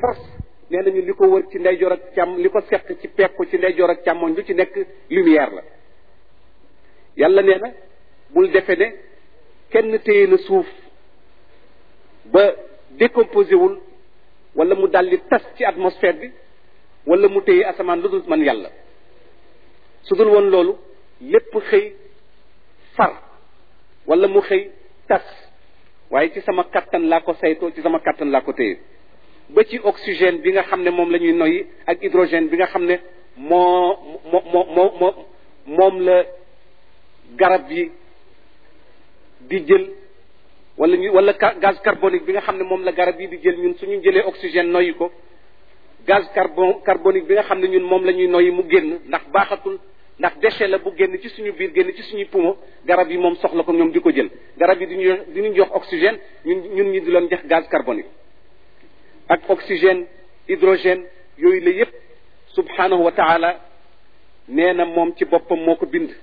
force nee nañu li ko wër ci ndeyjoor ak càmm li ko seq ci pekku ci ndeyjoor ak càmmoñ lu ci nekk lumière la yàlla nee na bul defe ne kenn téye na suuf ba décomposé wul wala mu daldi tas ci atmosphère bi wala mu téye asamaan lu dul man yàlla su dul woon loolu lépp xëy far wala mu xëy tas waaye ci sama kattan laa ko saytoo ci sama kattan laa ko téye ba ci oxygène bi nga xam ne moom la ñuy noyyi ak hydrogène bi nga xam ne moo moo moo moo moom la garab yi di jël wala ñu wala gaz carbonique bi nga xam ne moom la garab yi di jël ñun suñu jëlee oxygène noyyi ko gaz carbon carbonique bi nga xam ne ñun moom la ñuy noyyi mu génn ndax baaxatul ndax déchet la bu génn ci suñu biir génn ci suñuy poumon garab yi moom soxla ko ñoom di ko jël garab yi diñu diñu jox oxygène ñun ñun ñi di leen jox gaz carbonique ak oxygène hydrogène yooyu la yépp subhanahu wa taala nee na moom ci boppam moo ko bind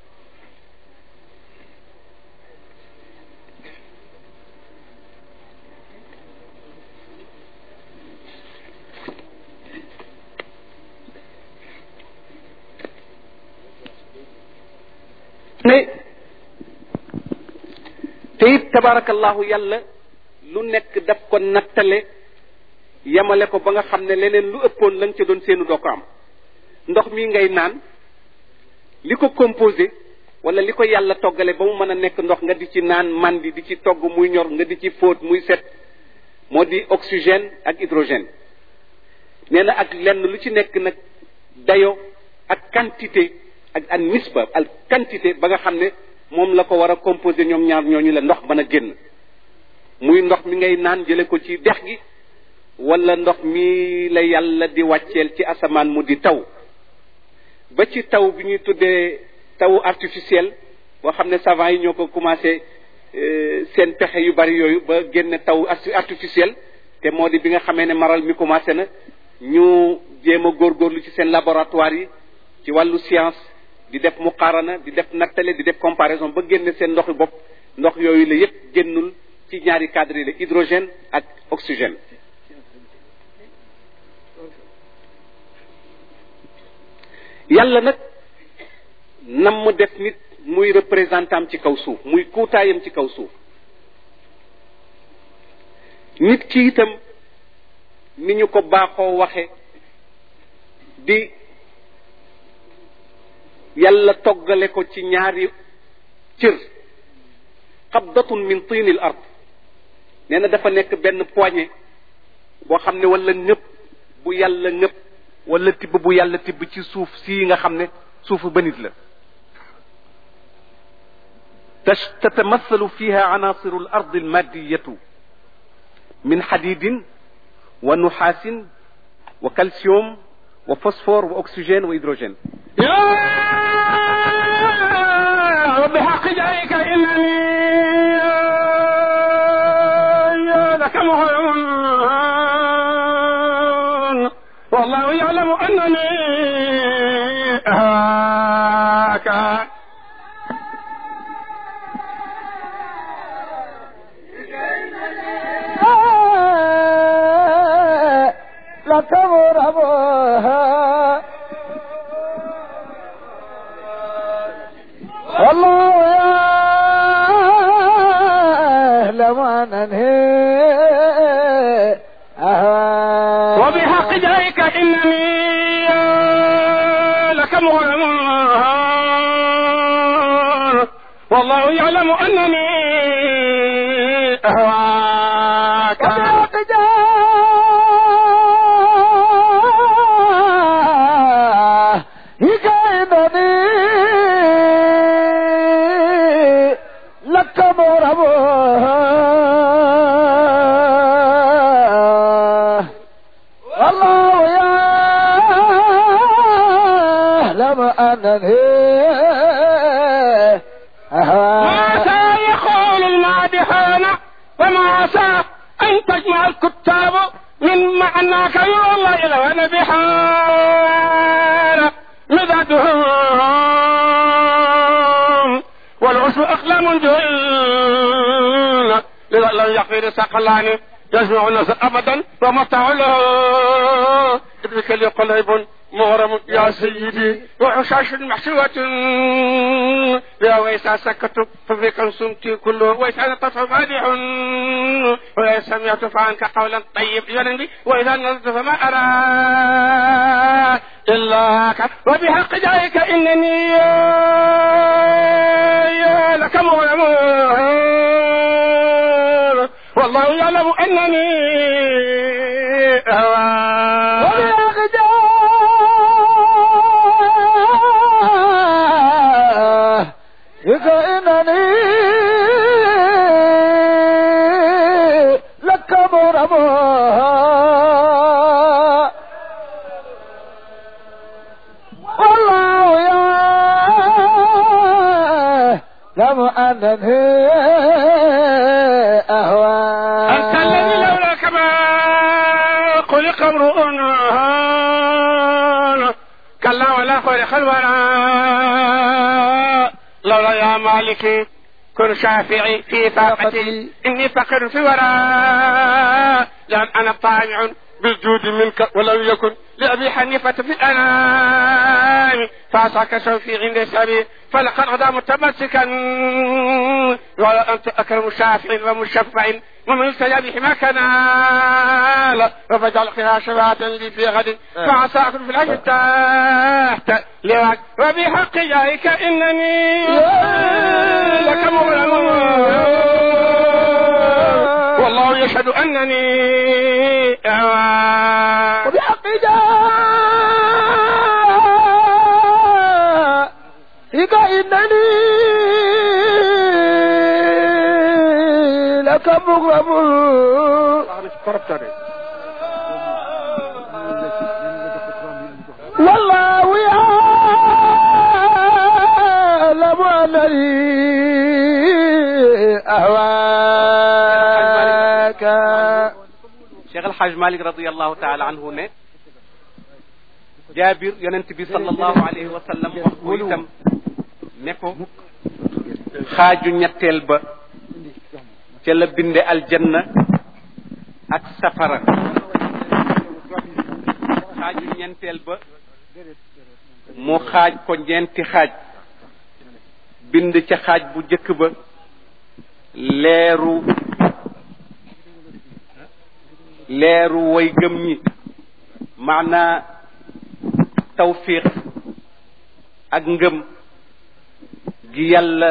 ne te it tabarakallahu yàlla lu nekk daf ko nattale yemale ko ba nga xam ne leneen lu ëppoon la nga ca doon seenu doo ko am ndox mi ngay naan li ko composé wala li ko yàlla toggale ba mu mën a nekk ndox nga di ci naan mandi di ci togg muy ñor nga di ci fóot muy set moo di oxygène ak hydrogène nee na ak lenn lu ci nekk nag dayo ak quantité ak ak nisba ak quantité ba nga xam ne moom la ko war a composé ñoom ñaar ñooñu la ndox mën a génn muy ndox mi ngay naan jële ko ci dex gi wala ndox mi la yàlla di wàcceel ci asamaan mu di taw ba ci taw bi ñuy tuddee tawu artificiel boo xam ne savant yi ñoo ko commencé seen pexe yu bari yooyu ba génne taw artificiel te moo di bi nga xamee ne maral mi commencé na ñu jéem a góorgóorlu ci seen laboratoire yi ci wàllu science di def muqaarana di def nattale di def comparaison ba génne seen ndoxi bopp ndox yooyu la yépp génnul ci ñaari cadre yi la hydrogène ak oxygène yàlla nag nam mu def nit muy représentant ci kaw suuf muy kuutaayam ci kaw suuf nit ki itam ni ñu ko baaxoo waxe di yàlla toggale ko ci ñaari cër qabdatun min tiinil ard nee na dafa nekk benn poignée boo xam ne wala ñëpp bu yàlla ñëpp wala tibb bu yàlla tibb ci suuf sii nga xam ne suufu ba nit la تتمثل فيها عناصر الأرض المادية من حديد ونحاس وكالسيوم وفوسفور وأكسجين وهيدروجين يا بحق جايك إنني لك مهون والله يعلم أنني أهاك لتغربها والله يعلم أنني أهواك وبحق جايك إنني لك مهون والله يعلم أنني أهواك وبحق جاهك إنني لك مرهبها والله يعلم أنني ما سا يقول المادحون وما عسى أن تجمع الكتاب من معناك يا الله إلى ونبحان مدادهم والعسر أقلام جهل لذا لم يقفر سقلان يجمع الناس ابدا ومتاع له ابنك لي قليب مغرم يا سيدي وعشاش محشوة يا ويسع سكت ففيك سمتي كله ويسع الطفل مادح وإذا سمعت فعنك قولا طيب ينبي وإذا نظرت فما أرى إلا كف وبحق جايك إنني يا لك مغرم والله يعلم أنني هوى وبأغداه إذ إنني لك مرمى والله يعلم أنني أهوى أنت الذي لولاك ما خلق امرؤ هان كلا ولا خلق الورى لولا يا مالكي كن شافعي في فاقتي إني فقير في ورى لأن أنا طامع بالجود منك ولم يكن لأبي حنيفة في الأنام فعصاك سوفي عند سبي فلقد غدا متمسكا ولا أنت أكرم شافع ومشفع ومن يستجاب حماك نال وفجعل خيها شفاعة لي في غد فعسى أكون في العجل تحت لواك وبحق جايك إنني لك مغرم والله يشهد أنني أوى وبحق جاءك إنني لك مغرم والله يعلم أنني أهواك cheikh alxaaj malik radiallahu taala anhu ne jaabir yonent bi sallallahu alayhi wa sallam wax ko itam ne ko xaaju ñetteel ba ca la binde aljanna ak safara xaaju ñeenteel ba mu xaaj ko ñeenti xaaj bind ca xaaj bu jëkk ba leeru leeru way gëm ñi maanaa tawfiq ak ngëm gi yàlla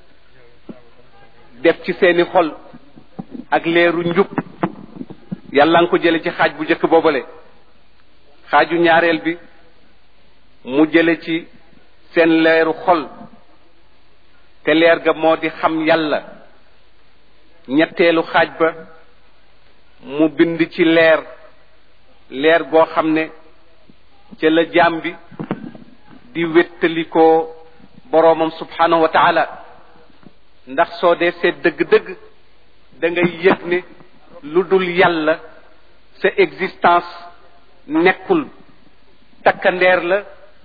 def ci seeni xol ak leeru njub yàlla nga ko jële ci xaaj bu njëkk boobale xaaju ñaareel bi mu jële ci seen leeru xol te leer ga moo di xam yàlla ñetteelu xaaj ba mu bind ci leer leer goo xam ne ca la jaam bi di wéttalikoo boroomam subhanahu wa taala ndax soo dee seet dëgg-dëgg da ngay yëg ne lu dul yàlla sa existence nekkul takkandeer la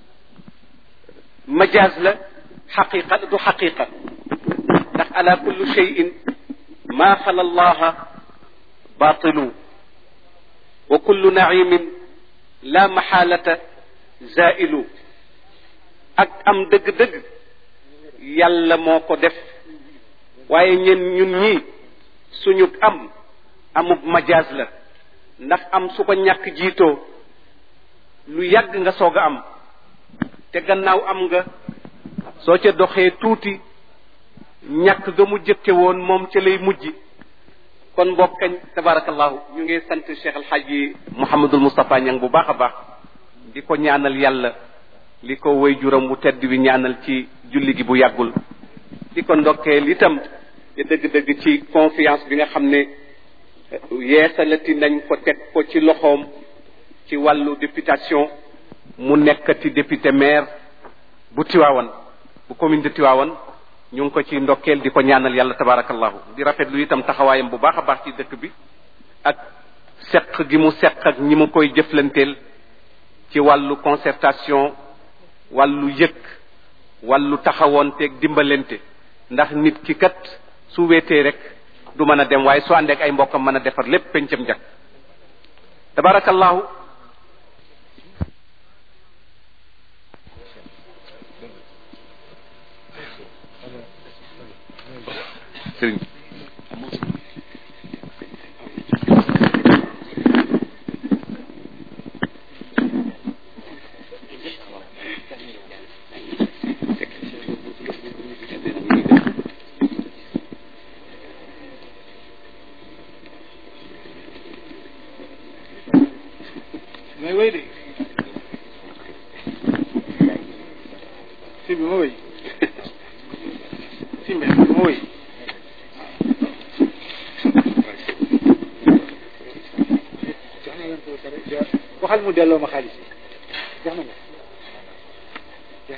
majaaz la xaqiqa du xaqiqa ndax ala kullu cheyin ma xala allaha batilu wa kullu naimin la maxaalata zailu ak am dëgg-dëgg yàlla moo ko def waaye ñen ñun ñii suñu am amub majaaz la ndax am su ko ñàkk jiitoo lu yàgg nga soog a am te gannaaw am nga soo ca doxee tuuti ñàkk ga mu jëkke woon moom ca lay mujj kon mbokk kañ tabarakallahu ñu ngi sant cheikh alxaaji mouhamadul moustapha ñang bu baax a baax di ko ñaanal yàlla li ko way juram bu tedd bi ñaanal ci julli gi bu yàggul di ko ndokkeel itam ci dëgg-dëgg ci confiance bi nga xam ne yeesalati nañ ko teg ko ci loxoom ci wàllu députation mu nekkati député maire bu Tiwaawan bu commune de Tiwaawan ñu ngi ko ci ndokkeel di ko ñaanal yàlla tabarakallahu di rafetlu itam taxawaayam bu baax a baax ci dëkk bi ak seq gi mu seq ak ñi mu koy jëflanteel ci wàllu concertation wàllu yëg wàllu taxawoonteeg dimbalante ndax nit ki kat su wéetee rek du mën a dem waaye su àndeek ay mbokkam mën a defar lépp pencam jak tabarakallahu sëriñ may wéy de si bi ma wéy si mbe ma wéy jox na leen ko pare waxal mu delloo ma xaalis yi jox na ma jeex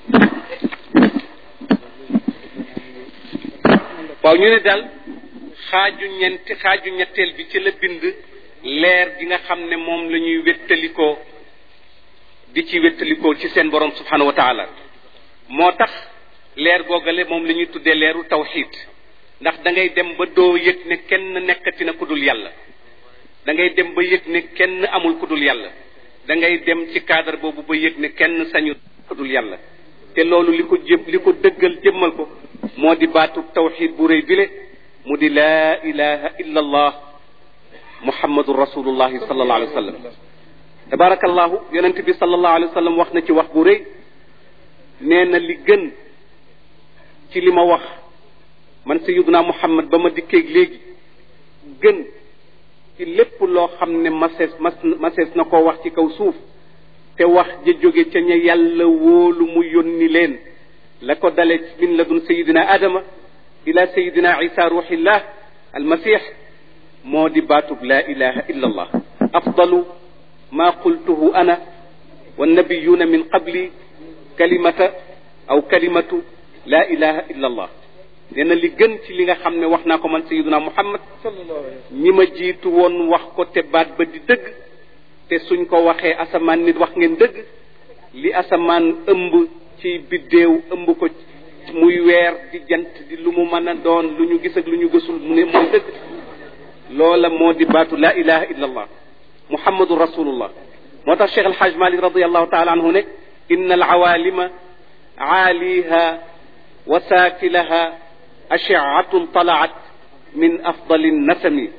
waaw ñu ne daal xaaju ñeenti xaaju ñetteel bi ci la bind leer gi nga xam ne moom la ñuy wéttalikoo di ci wéttalikoo ci seen borom subhanahu wa taala moo tax leer googale moom la ñuy tuddee leeru tawxid ndax da ngay dem ba doo yëg ne kenn nekkati na ku dul yàlla da ngay dem ba yëg ne kenn amul ku dul yàlla da ngay dem ci cadre boobu ba yëg ne kenn sañu ku dul yàlla te loolu li ko jëm li ko dëggal jëmmal ko moo di baatu tawxid bu rëy bile mu di laa ilaha illa allah muhammadu rasulullahi sallallahu alayhi wa sallam tabarakallahu yonent bi sallallahu alayhi wa sallam wax na ci wax bu rëy nee na li gën ci li ma wax man sayiduna muhammad ba ma dikkeeg léegi gën ci lépp loo xam ne masees mas masees na koo wax ci kaw suuf te wax ja jóge ca ña yàlla wóolu mu yónni leen la ko dale min ladun sayidina adama ila sayidina isa ruuxillah almasix moo di baatub la ilaha illa allah afdalu ma qultuhu ana wannabiyuna min qabli kalimata aw kalimatu la ilaha illa allah nee na li gën ci li nga xam ne wax naa ko man sayiduna muhammad ñi ma jiitu woon wax ko te baat ba di dëgg te suñ ko waxee asamaan nit wax ngeen dëgg li asamaan ëmb ci biddéew ëmb ko muy weer di jant di lu mu mën a doon lu ñu gis ak lu ñu gësul mu ne mooy dëgg loola moo di baatu la ilaha illa allah muhammadu rasulullah moo tax cheikh alhaj malik radiallahu taala anhu ne inna alawalima aaliha wa saafilaha ashiatun talaat min afdali nasami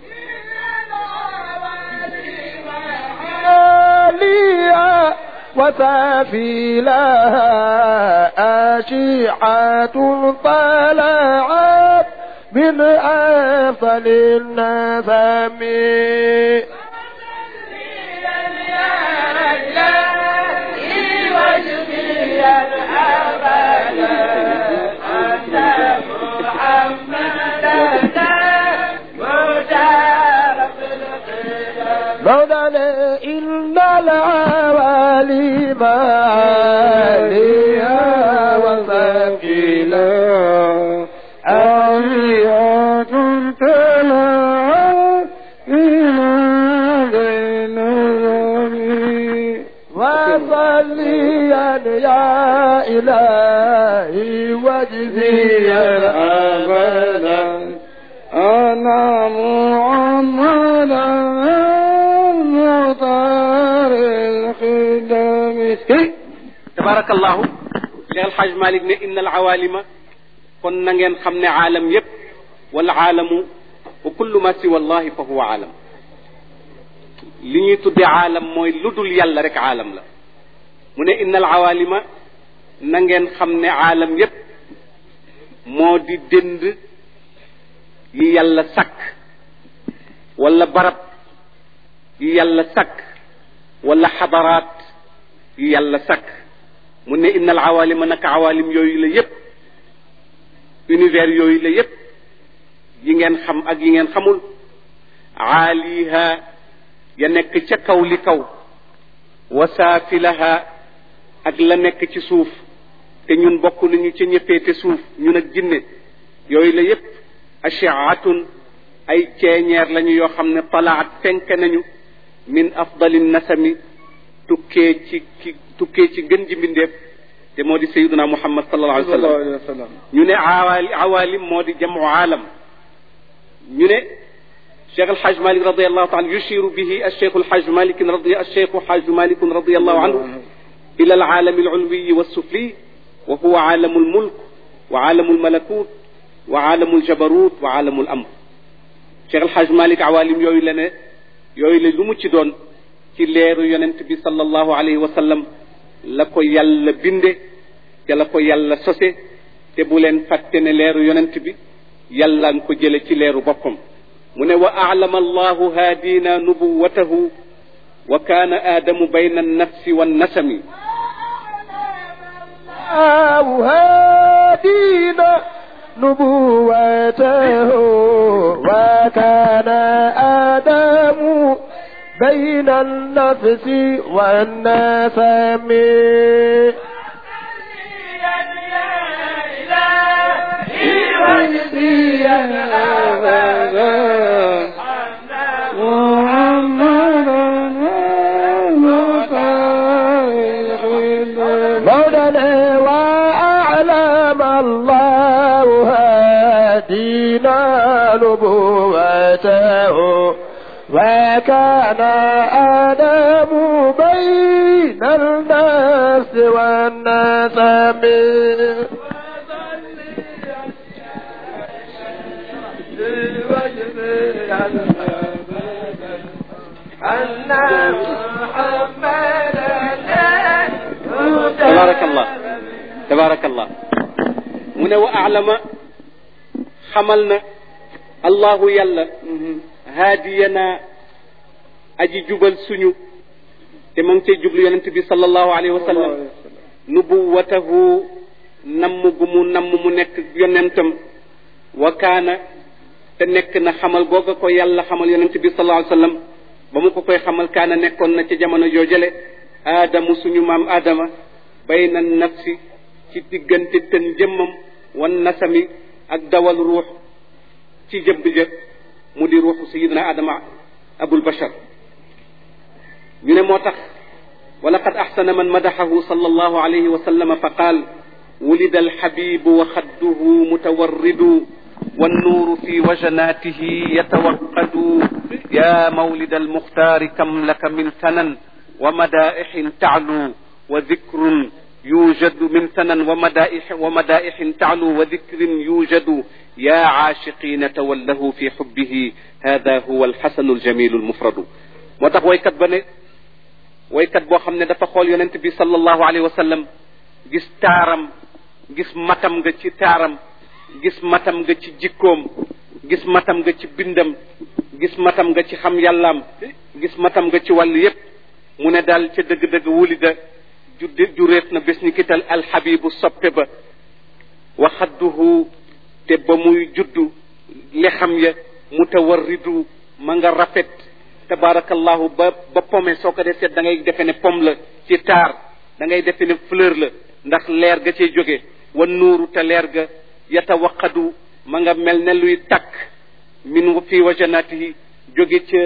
لي وسافي لها أشيعة طلعت من أفضل النسم مولانا إن العوالي معاليها وسكيلا آلية تلعى إلى بين الرمي وصليا يا إلهي واجزيا أبدا أنا محمدا مطار الخدم tabarakallahu cheikh alhaj malik ne inna alawalima kon na ngeen xam ne aalam yépp wala aalamu wa kullu ma siwa allahi fa huwa aalam li ñuy tuddee aalam mooy lu dul yàlla rek aalam la mu ne inna alawalima na ngeen xam ne aalam yépp moo di dënd yi yàlla sakk wala barab yi yàlla sakk wala xadaraat yi yàlla sakk mu ne innal awalima naka awalim yooyu la yépp univers yooyu la yépp yi ngeen xam ak yi ngeen xamul aaliha ya nekk ca kaw li kaw wa saafilaha ak la nekk ci suuf te ñun bokk nañu ca ñëppeete suuf ñun ak jinne yooyu la yépp ashiatun ay ceeñeer lañu yoo xam ne talaat fenk nañu min afdali nasami tukkee ci ki tukkee ci gën ji mbindeef te moo di sayiduna muhammad sallallahu alayhi wa sallam ñu ne awaali awalim moo di jamu aalam ñu ne cheikh alhaj malik radiallahu taala yushiru bihi alcheikh alhaj malik radi alcheikh alhaj malik radiallahu anhu ila alaalami alulwiyi walsufli wa huwa aalamu almulk wa aalamu almalakut wa aalamu aljabarut wa aalamu alamr cheikh alhaj malik awalim yooyu la ne yooyu la lu mu ci doon ci leeru yonent bi sallallahu alayhi wa sallam la ko yàlla binde te la ko yàlla sose te bu leen fàtte ne leeru yonent bi yàlla nga ko jële ci leeru boppam mu ne wa aalama allahu haadina nubuwatahu wa kaana aadamu bayna annafsi wannasami الله هادينا نبوته وكان آدم بين النفس والنسم مولانا وأعلم الله هدينا نبوته وكان آدم بين الناس والنسم أن محمدا tabarakallah tabarakallah mu ne wa alama xamal na allahu yàlla haadiyana aji jubal suñu te ma ngi cay jublu yonent bi sallallahu alayhi wa sallam nubuwatahu namm gu mu namm mu nekk yonentam wa kaana te nekk na xamal googa ko yàlla xamal yonent bi sallallahu alayhi wa sallam ba mu ko koy xamal kaana nekkoon na ci jamono joojale aadamu suñu maam aadama bayna nafsi ci diggante tën jëmmam wan nasami ak dawal ruux ci jëbb ja mu di ruuxu sayidina aadama abul bashar ñu ne moo tax wa laqad axsana man madaxahu sal allahu alayhi wa sallama fa qaal ولد الحبيب وخده متورد والنور في وجناته يتوقد يا مولد المختار كم لك من ثنى ومدائح تعلو وذكر يوجد من ثنى ومدائح ومدائح تعلو وذكر يوجد يا عاشقين توله في حبه هذا هو الحسن الجميل المفرد motax waykat ba ne waykat boo xam ne dafa xool yonent bi sallallahu alayhi wa sallam gis taaram gis matam nga ci taaram gis matam nga ci jikkoom gis matam nga ci bindam gis matam nga ci xam yàllaam gis matam nga ci wàll yépp mu ne daal ca dëgg-dëgg wulida ju jureet na bés ni kital alxabibu soppe ba waxadduhu te ba muy juddu lexam ya mutawarridu ma nga rafet tabarakallahu ba ba pome soo ko dee seet da ngay defe ne pom la ci taar da ngay defe ne fleur la ndax leer ga cay jóge wa nuuru te leer ga yatawaqadu ma nga mel ne luy takk min fi wajanatihi jóge ca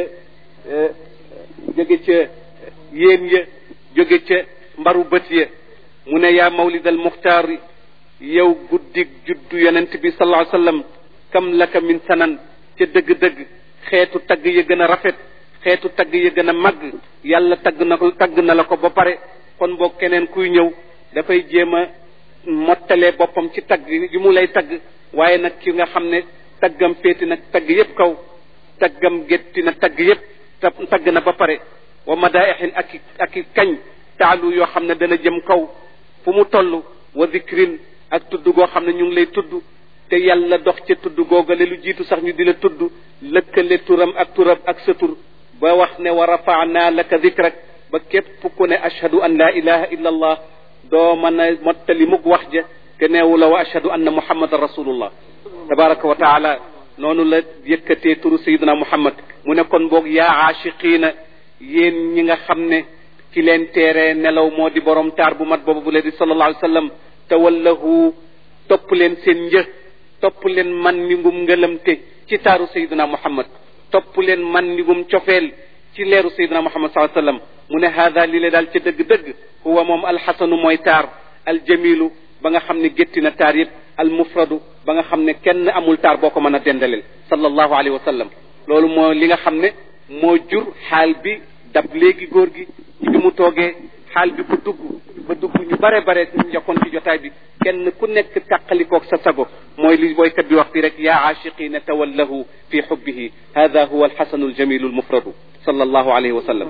jóge ca yéen ya jóge ca mbaru bët ya mu ne yaa mawlid al muxtaar yow guddig juddu yonent bi sallallahu alayhi wasallam kam laka min sanan ca dëgg-dëgg xeetu tagg ya gën a rafet xeetu tagg ya gën a màgg yàlla tagg na ko tagg na la ko ba pare kon boog keneen kuy ñëw dafay jéem a mottalee boppam ci tagg yi mu lay tagg waaye nag ki nga xam ne taggam féeti nag tagg yépp kaw taggam gétti na tagg yépp tagg na ba pare wa madaixin ak i ak i kañ taalu yoo xam ne dana jëm kaw fu mu toll wa zikrin ak tudd goo xam ne ñu ngi lay tudd te yàlla dox ca tudd googale lu jiitu sax ñu di la tudd lëkkale turam ak turam ak sa tur ba wax ne wa rafaana laka zikrak ba képp ku ne ashhadu an la ilaha illa allah doo mën a mottali mug wax ja te neewu la wa ashhadu anna muhammadan rasulullah tabaraka wa taala noonu la yëkkatee turu sayidina muhammad mu ne kon boog yaa aashiqiina yéen ñi nga xam ne ci leen teeree nelaw moo di borom taar bu mat boobu bu leen di sallallahu alayhi wa sallam tawallahu topp leen seen një topp leen man mi ngum ngëlamte ci taaru sayidina muhammad topp leen man mi ngum cofeel ci leeru sayidina muhammad sallallahu alayhi wa sallam mu ne haada li le daal ca dëgg-dëgg huwa moom alxasanu mooy taar aljamilu ba nga xam ne gétti na taar yëpp almufradu ba nga xam ne kenn amul taar boo ko mën a dendaleel sallallahu alayhi wa sallam loolu moo li nga xam ne moo jur xaal bi dab léegi góor gi ci bi mu toogee xaal bi ko dugg ba dugg ñu bare bare ñu njokkoon ci jotaay bi kenn ku nekk tàqalikoog sa sago mooy li boykat bi wax fi rek yaa aashiqina tawallahu fi xubbihi hada huwa alxasanu aljamilu almufradu sallallahu alayhi wa sallam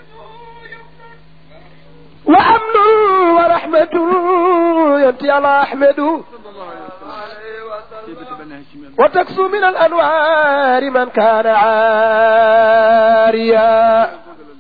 وأمن ورحمة ينتي على أحمد وتكسو من الأنوار من كان عاريا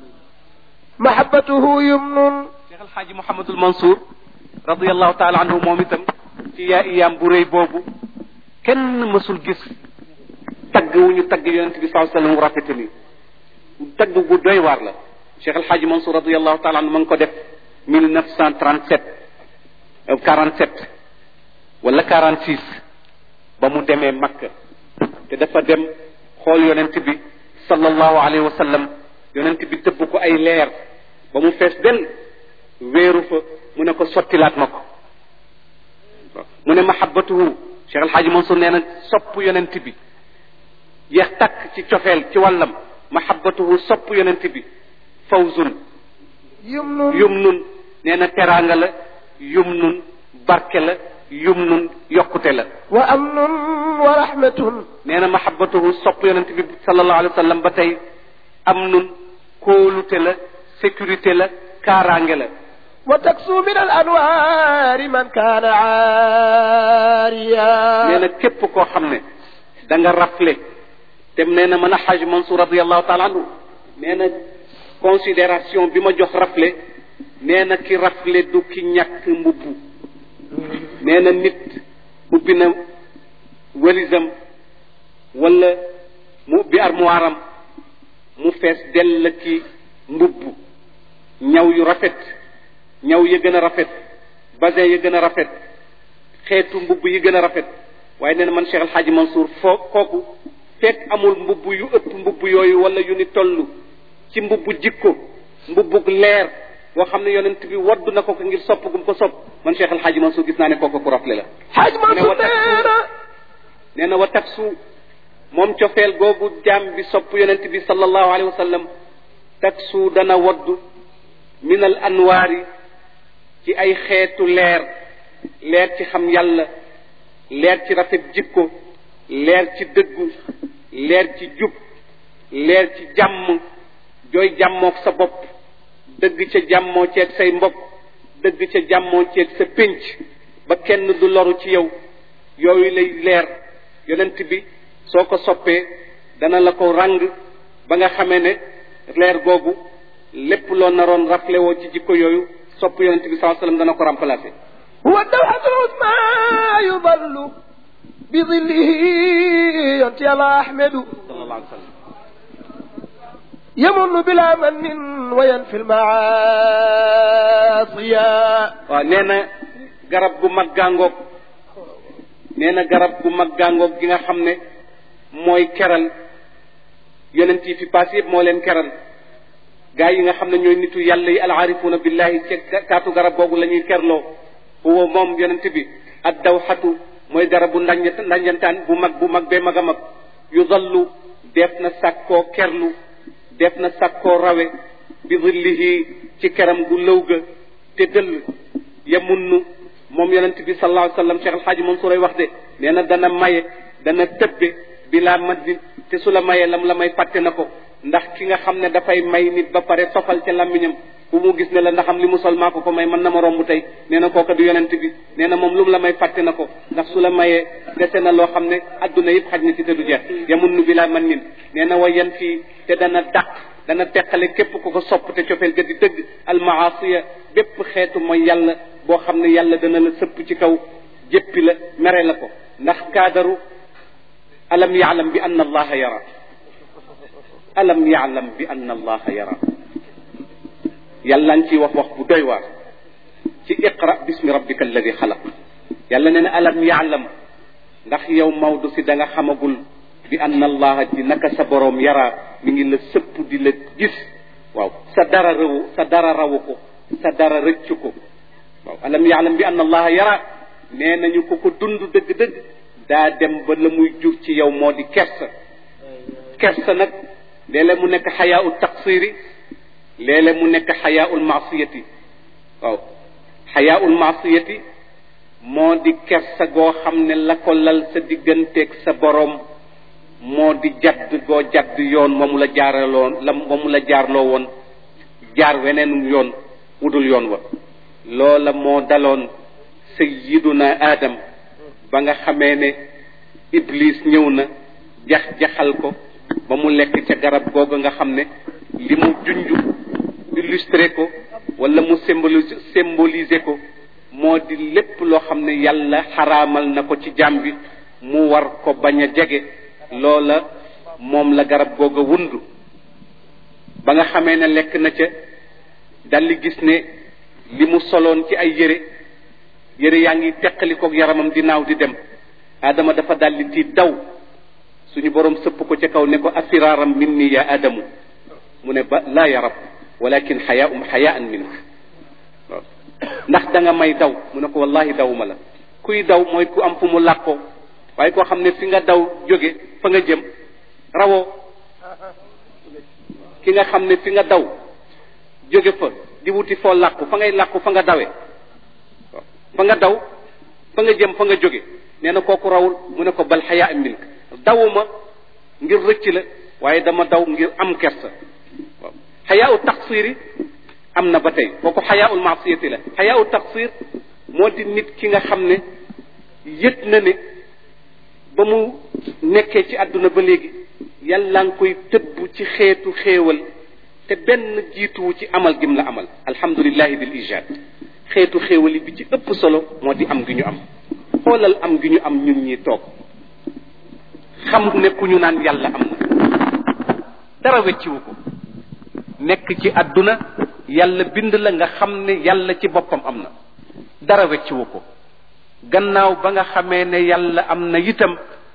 محبته يمن cheikh alxaaji mouhamadul mansour radiallahu taala anhu moom itam ci yaa iyaam bu rëy boobu kenn mësul gis tagg wu ñu tagg yonent bi saa sallam wu rafete ni tagg gu doy waar la cheikh alxaaji mansour radiallahu taala anhu ma ngi ko def mille neuf cent trente sept quarante sept wala quarante six ba mu demee makka te dafa dem xool yonent bi sallallahu alayhi wa sallam yonent bi tëbb ko ay leer ba mu fees del wéeru fa mu ne ko sottilaat ma ko mu ne mahabbatuhu cheikh alxaaji mansour nee na sopp yonent bi yeex takk ci cofeel ci wàllam mahabbatuhu sopp yonent bi fawzun يمن yum nun nee na teraanga la yum nun barke la yum nun yokkute la وأمن ورحمة nee na mahabbatuhu sopp yonent bi sallallahu alayhi wa sallam ba tey am nun kóolute la sécurité la kaaraange la وتكسو من الأنوار من كان عاريا nee na képp koo xam ne da nga rafle te nee na mën a xaj Mansour radiallahu taala anhu nee na considération bi ma jox rafle nee na ki rafle du ki ñàkk mbubbu nee na nit ubbi na wëlisam wala mu ubbi armoire am mu fees dell ki mbubb ñaw yu rafet ñaw yi gën a rafet basin yi gën a rafet xeetu mbubb yi gën a rafet waaye nee na man Cheikh El Hadji Mansour foo kooku fekk amul mbubb yu ëpp mbubb yooyu wala yu ni toll ci mbubbu jikko mbubbug leer boo xam ne yonent bi waddu na ko ko ngir sopp gum ko sopp man Cheikh El Hadji Mansour gis naa ne kooku ku rafle la حاج mu ne wa منصور taksu nee na wa taksu moom cofeel googu jaam bi sopp yonent bi sallallahu alayhi wa sallam taksu dana waddu min al anwaari ci ay xeetu leer leer ci xam yàlla leer ci rafet jikko leer ci dëggu leer ci jub leer ci jàmm jooy jàmmook sa bopp dëgg ca jàmmoo ceeg say mbokk dëgg ca jàmmoo ceeg sa pénc ba kenn du loru ci yow yooyu lay leer yonent bi soo ko soppee dana la ko ràng ba nga xamee ne leer googu lépp loo naroon rafle woo ci jikko yooyu sopp yonent bi saa sallam dana ko remplacer هو الدوحة العظمى يظل بظله ينتي على أحمد sallallahu alayhi wa sallam يمن بلا من وينفي المعاصي waaw nee na garab gu mag gàngoog nee na garab gu mag gàngoog gi nga xam ne mooy keral yonent yi fi paas yëpp moo leen keral gaa yi nga xam ne ñooy nitu yàlla yi alaarifuuna billahi ci kaatu garab googu la ñuy kerloo huwa moom yonent bi ad dawxatu mooy garabu ndañ ndañjantaan bu mag bu mag bee mag a mag yu dallu def na sàkkoo kerlu def na sàkkoo rawe bi zillihi ci keram gu lëw ga te dëll yamunnu moom yonent bi sallallahu alayhi wa sallam Cheikh Alxaaji Mansour ay wax de nee na dana maye dana tëbbe bi laa maddi te su la mayee lam la may fàtte na ko ndax ki nga xam ne dafay may nit ba pare tofal ca làmmiñam bu mu gis ne la ndaxam li mu sol maa ko ko may mën na ma romb tey nee na kooka du yonent bi nee na moom lu mu la may fàtte na ko ndax su la mayee dese na loo xam ne adduna yëpp xaj na ci te du jeex yamunnu bi laa man nin nee na wa yan fii te dana dàq dana teqale képp ku ko sopp te cofeel ga di dëgg almaasiya bépp xeetu mooy yàlla boo xam ne yàlla dana la sëpp ci kaw jéppi la mere la ko ndax kaadaru alam yaalam bi anna allaha yara alam yaalam bi anna allaha yara yàlla ngi ciy wax wax bu doy waar ci iqra bismi rabbika alladi xalaq yàlla nee na alam yaalam ndax yow Maodo si da nga xamagul bi anna allaha di naka sa boroom yara mi ngi la sëpp di la gis waaw sa dara rawu sa dara rawu ko sa dara rëccu ko waaw alam yaalam bi anna allaha yara nee nañu ko ko dund dëgg-dëgg daa dem ba la muy jur ci yow moo di kersa kersa nag léeg-léeg mu nekk xayaa ul taqsiri léeg-léeg mu nekk xayaa ul maasiyati waaw xayaa ul maasiyati moo di kersa goo xam ne la ko lal sa digganteeg sa boroom moo di jadd goo jadd yoon wa mu la jaaraloon la wa mu la jaarloo woon jaar weneen yoon wudul yoon wa loola moo daloon sayyiduna Adam ba nga xamee ne Iblis ñëw na jax jaxal ko ba mu lekk ca garab googu nga xam ne li mu junj illustré ko wala mu symboliser symboliser ko moo di lépp loo xam ne yàlla xaraamal na ko ci jaam bi mu war ko bañ a jege loola moom la garab googa wundu ba nga xamee ne lekk na ca daldi gis ne li mu soloon ci ay yére yére yaa ngi teqalikook yaramam di naaw di dem adama dafa daldi tiit daw suñu borom sëpp ko ca kaw ne ko afiraaram minni ya adamu mu ne ba laa ya rab walakin xayaum xayaan mink waaw ndax da nga may daw mu ne ko wallahi dawuma la kuy daw mooy ku am fu mu làqoo waaye koo xam ne fi nga daw jóge fa nga jëm rawoo ki nga xam ne fi nga daw jóge fa di wuti foo làqu fa ngay làqu fa nga dawee fa nga daw fa nga jëm fa nga jóge nee na kooku rawul mu ne ko bal xayaa mink dawuma ngir rëcc la waaye dama daw ngir am kersa waaw xayaa u taqsiri am na ba tey kooku xayaa ul maasiyati la xayaa u taqsir moo di nit ki nga xam ne yëg na ne ba mu nekkee ci àdduna ba léegi yàlla nga koy tëbb ci xeetu xéewal te benn jiituwu ci amal gim la amal alhamdulillahi bil ijaad xeetu xéewal yi bi ci ëpp solo moo di am gi ñu am xoolal am gi ñu am ñun ñi toog xam ne ku ñu naan yàlla am na dara wecciwu ko nekk ci àdduna yàlla bind la nga xam ne yàlla ci boppam am na dara wecciwu ko gannaaw ba nga xamee ne yàlla am na itam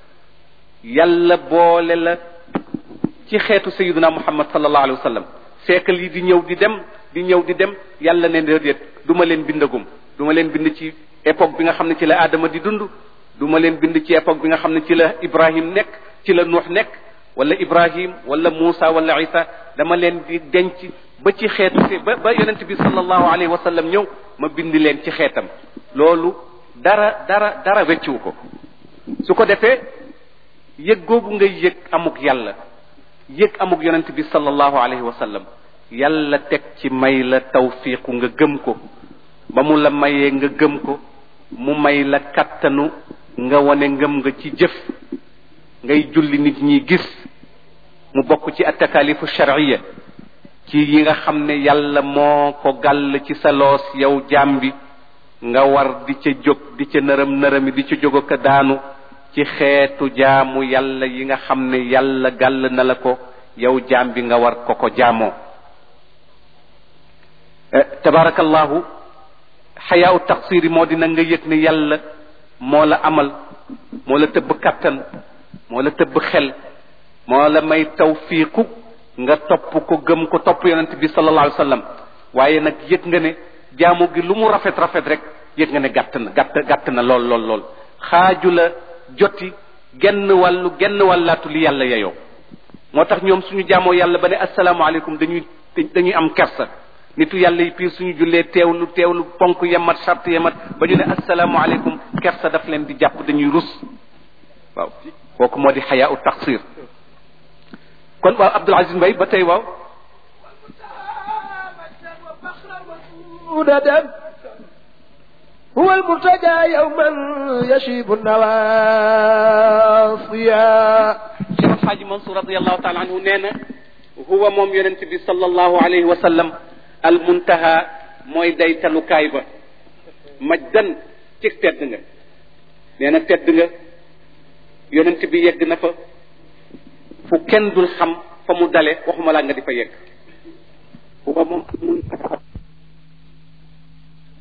yàlla boole la ci xeetu sayiduna muhammad sallallahu alayhi wa sallam feekal yi di ñëw di dem di ñëw di dem yàlla ne déedéet du ma leen bindagum du ma leen bind ci époque bi nga xam ne ci la Adama di dund du ma leen bind ci époque bi nga xam ne ci la Ibrahim nekk ci la Nuux nekk wala Ibrahim wala Muusa wala Isa dama leen di denc ba ci xeetu si ba ba yonent bi sallallahu alayhi wa sallam ñëw ma bind leen ci xeetam loolu dara dara dara wecciwu ko su ko defee yëg googu ngay yëg amuk yàlla yëg amuk yonent bi sallallahu alayhi wa sallam yàlla teg ci may la tawfiiqu nga gëm ko ba mu la mayee nga gëm ko mu may la kattanu nga wane ngëm nga ci jëf ngay julli nit ñi gis mu bokk ci attakalifu shar'iyya ci yi nga xam ne yàlla moo ko gàll ci sa loos yow jaam bi nga war di ca jóg di ca nërëm nërëmi di ca jóg ko daanu ci xeetu jaamu yàlla yi nga xam ne yàlla gàll na la ko yow jaam bi nga war ko ko jaamoo tabarakallahu xayaa u taqsiri moo dina nga yëg ne yàlla moo la amal moo la tëbb kattan moo la tëbb xel moo la may tawfiiqu nga topp ko gëm ko topp yonent bi sallallahu alayhi wa sallam waaye nag yëg nga ne jaamu gi lu mu rafet rafet rek yëg nga ne gàtt na gàtt gàtt na lool lool lool xaaju la joti genn wàllu genn wàllaatu li yàlla yeyoo moo tax ñoom suñu jaamoo yàlla ba ne asalaamaaleykum dañuy dañuy am kersa nitu yàlla yi piir suñu jullee teewlu teewlu ponk yemat charte yemat ba ñu ne asalaamaaleykum kersa daf leen di jàpp dañuy rus waaw kooku moo di xayaa u taqsir kon waaw Abdul Aziz Mbaye ba tey waaw هو المرتجى يوما يشيب النواصيا Cheikh Alxaaji Mansour radiallahu taala anhu nee na huwa moom yonent bi sallallahu alayhi wa sallam al muntaha mooy daytalukaay ba majdan ci tedd nga nee na tedd nga yonent bi yegg na fa fu kenn dul xam fa mu dale waxuma laa nga di fa yegg huwa moom al muntaha